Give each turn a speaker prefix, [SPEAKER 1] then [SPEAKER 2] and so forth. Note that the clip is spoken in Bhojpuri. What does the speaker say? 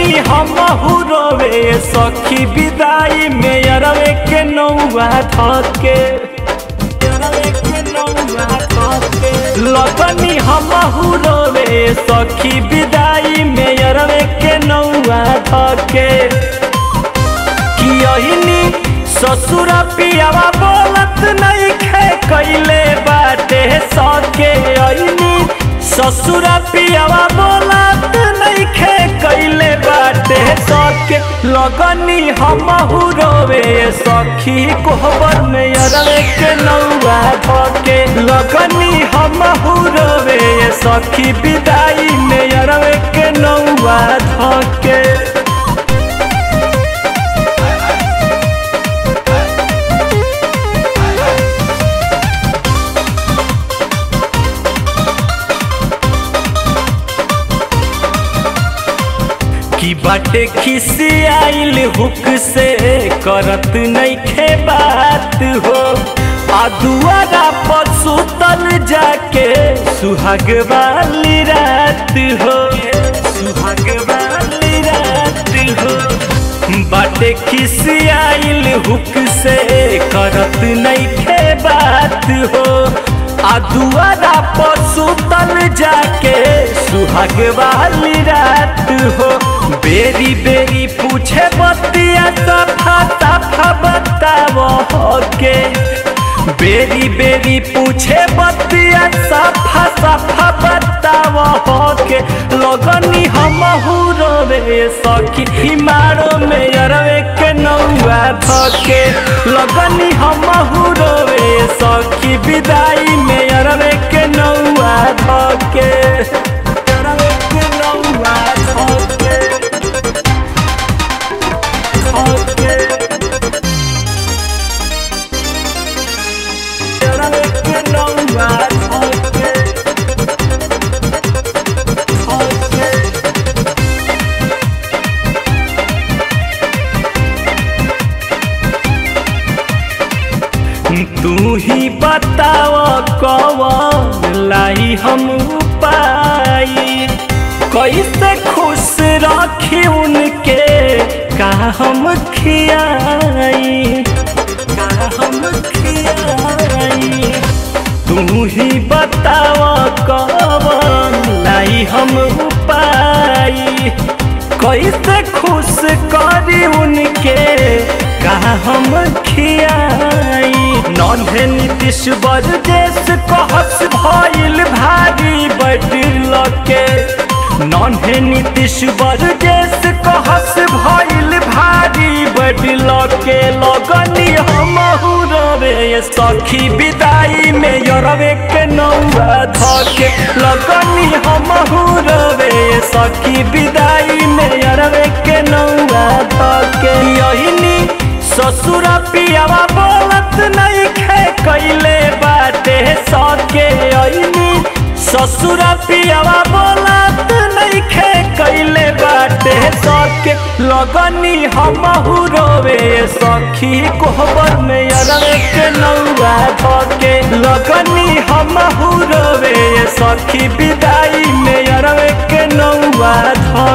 [SPEAKER 1] लगनी हम रोवे सखी विदाई में अरवे के नौआ धके लगनी हम रोवे सखी विदाई में अरवे के नौआ धके कियहिनी ससुर पियावा बोलत नहीं खे कैले बाटे सके अइनी ससुर पियावा बोलत नहीं खे कैले बाटे सके लगनी हम रोवे सखी कोहबर में अरवे के नौआ धके लगनी हम रोवे सखी विदाई में अरवे के नौआ धके की बाटे खिसी आइल हुक से करत नहीं खे बात हो आ दुआरा पर सुतल जाके सुहाग वाली रात हो सुहाग वाली रात हो बाटे खिसी आइल हुक से करत नहीं खे बात हो आ दुआरा पर सुतल जाके सुहाग वाली रात हो बेरी बेरी पूछे बतिया सफा सफा बताओ के बेरी बेरी पूछे बतिया सफा सफा बताओ के लगनी हम रोवे सखी हिमारो में अरवे के नौआ धके लगनी हम रोवे सखी विदाई में अरवे के नौआ धके अरवे के नौआ धके धके अरवे के नौआ धके धके तू ही बताव कवन लाई हम पाई कैसे खुश रखी उनके का हम खियाई का हम खियाई तू ही बताव कवन लाई हम पाई कैसे खुश करी उनके का हम खियाई नन्हे नीतीश बरदेश कहस भइल भारी बैठल के नन्हे नीतीश बरदेश कहस भइल भारी बैठल के लगनी हम रवे सखी विदाई में यरवे के नौआ धके लगनी हम रवे सखी विदाई में यरवे के नौआ धके यहिनी ससुर पियावा बोलत नहीं खे कैले बाटे सके अइनी ससुर पियावा बोलत नहीं खे कैले बाटे सके लगनी हम रोवे सखी कोहबर में अरवे के नौआ धके लगनी हम रोवे सखी विदाई में अरवे के नौआ धके